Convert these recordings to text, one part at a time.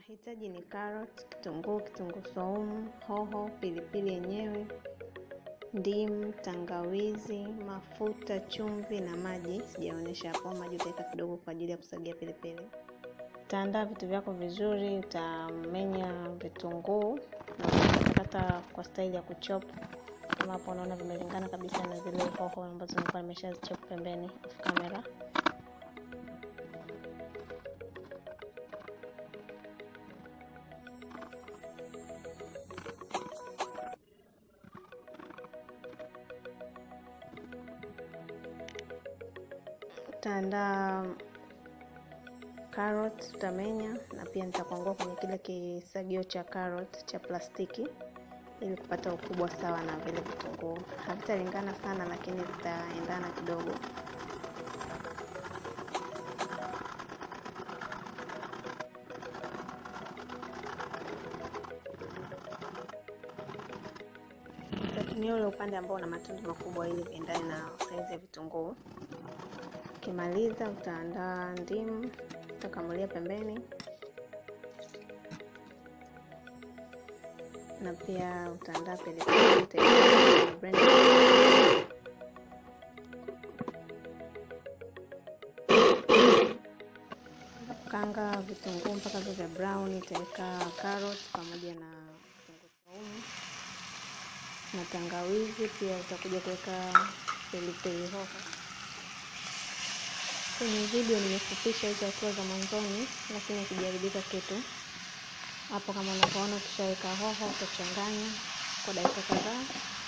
Mahitaji ni carrot, kitunguu, kitunguu saumu, hoho, pilipili yenyewe, ndimu, tangawizi, mafuta, chumvi na maji. Sijaonyesha hapo, maji utaweka kidogo kwa ajili ya kusagia pilipili. Utaandaa vitu vyako vizuri, utamenya vitunguu na utakata kwa staili ya kuchop. Kama hapo unaona vimelingana kabisa na zile hoho ambazo nilikuwa nimeshazichop pembeni off camera. Utaandaa carrot utamenya, na pia nitakwangua kwenye kile kisagio cha carrot cha plastiki ili kupata ukubwa sawa na vile vitunguu. Havitalingana sana, lakini zitaendana kidogo. Utatumia ule upande ambao una matundu makubwa ili viendane na saizi ya vitunguu. Ukimaliza utaandaa ndimu, utakamulia pembeni, na pia utaandaa pilipili kanga vitunguu mpaka vile vya brown. Utaweka carrot pamoja na kitunguu saumu na tangawizi, pia utakuja kuweka pilipili hoho. Kwenye video nimefupisha hizo hatua za mwanzoni, lakini hakijaribika kitu hapo. Kama unavyoona, ukishaweka hoho utachanganya kwa dakika kadhaa.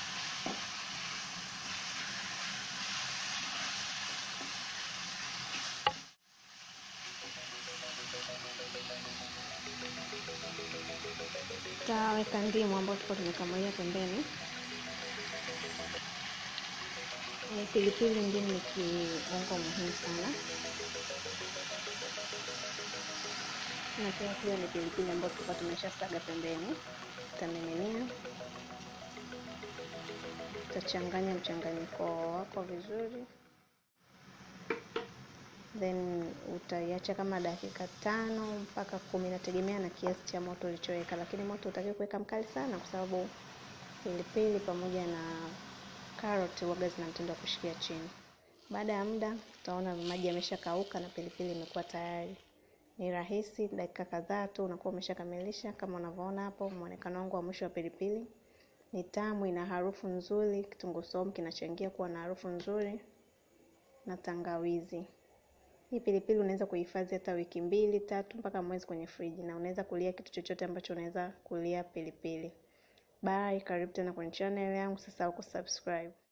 Utaweka ndimu ambayo tulikuwa tumekamulia pembeni. E, pilipili ndimu ni kiungo muhimu sana, na pia hiyo ni pilipili ambayo tulikuwa tumeshasaga pembeni. Utamiminia, utachanganya mchanganyiko wako vizuri, then utaiacha kama dakika tano mpaka kumi, nategemea na kiasi cha moto ulichoweka, lakini moto utakiwa kuweka mkali sana, kwa sababu pilipili pamoja na karoti waga zina mtindo wa kushikia chini. Baada ya muda utaona maji yameshakauka na pilipili imekuwa tayari. Ni rahisi, dakika kadhaa tu unakuwa umeshakamilisha. Kama unavyoona hapo, muonekano wangu wa mwisho wa pilipili ni tamu, ina harufu nzuri. Kitunguu saumu kinachangia kuwa na harufu nzuri na tangawizi. Hii pilipili unaweza kuhifadhi hata wiki mbili tatu mpaka mwezi kwenye friji, na unaweza kulia kitu chochote ambacho unaweza kulia pilipili. Bye, karibu tena kwenye channel yangu. Usisahau kusubscribe.